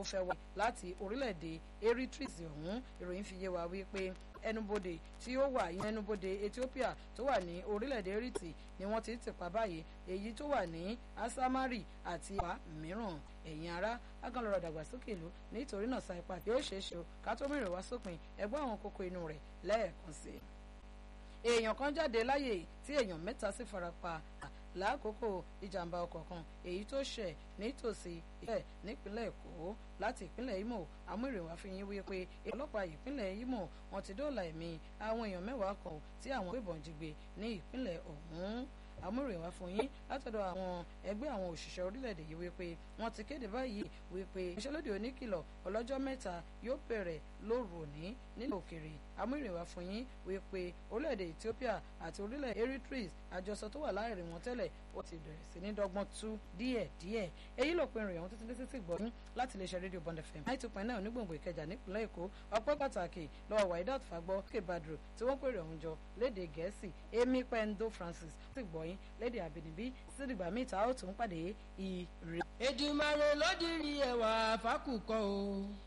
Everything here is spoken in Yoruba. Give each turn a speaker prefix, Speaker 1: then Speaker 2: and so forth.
Speaker 1: fẹ́ wá láti orílẹ̀-èdè eritrea ọ̀hún ìròyìn fi yé wa wípé ẹnubodè tí ó wà yẹn ẹnubodè ethiopia tó wà ní orílẹ̀-èdè eritrea ni wọ́n ti ti pa báyìí èyí tó wà ní asamari àti ìwà mìíràn ẹ̀yin ará aganlọ́rọ̀ dàgbàsókè ìlú nítorí náà sa ipa yóò ṣeé ṣe o ká tó mìíràn wá sópin ẹgbẹ́ àwọn kókó inú rẹ̀ lẹ́ẹ̀kan sí i. èèyàn kan jáde láyè tí èèyàn mẹ́ta sì farapa lákòókò ìjàmbá ọkọ̀ kan èyí tó ṣẹ̀ nítòsí ìpínlẹ̀ nípínlẹ̀ èkó láti ìpínlẹ̀ imo amúrèwá fi yín wípé ọlọ́pàá ìpínlẹ̀ imo wọn ti dóòlà ẹ̀mí àwọn èèyàn mẹ́wàá kan tí àwọn gbébọn jí gbé ní ìpínlẹ̀ ọ̀hún amúrèwá fún yín látọ̀dọ̀ àwọn ẹgbẹ́ àwọn òṣìṣẹ́ orílẹ̀-èdè yìí wípé wọ́n ti kéde báyìí wípé ìṣẹ́lódì oníkìlọ̀ ọlọ́jọ́ mẹ́ta yóò bẹ̀rẹ̀ lóru òní nílẹ̀ òkèrè amúrèwá fún yín wípé orílẹ̀-èdè Ethiopia àti orílẹ̀ Eritrea àjọsọ tó wà láàrin wọn tẹ́lẹ̀ ó ti bẹ̀rẹ̀ sí ní dọ́gbọ́n tú díẹ̀díẹ̀ èyí ló pinnu ìròyìn títí títí gbọ́ yín láti iléeṣẹ́ rédíò Bond FM nine two point nine onígbòǹgbò Ìkẹjà nípìnlẹ̀ Èkó ọpẹ́ pàtàkì lọ́wọ́ Waidat Fagbọ́ kébàdùrù tí wọ́n pèrè ọ̀hún jọ léde Gẹ̀ẹ́sì Amy Pendo Francis ti gbọ́ yín léde àbínibí sídìgbà míì tá a ó tún pàdé ire.
Speaker 2: Èdùmàrè ló dirí ẹwà fákùkọ o.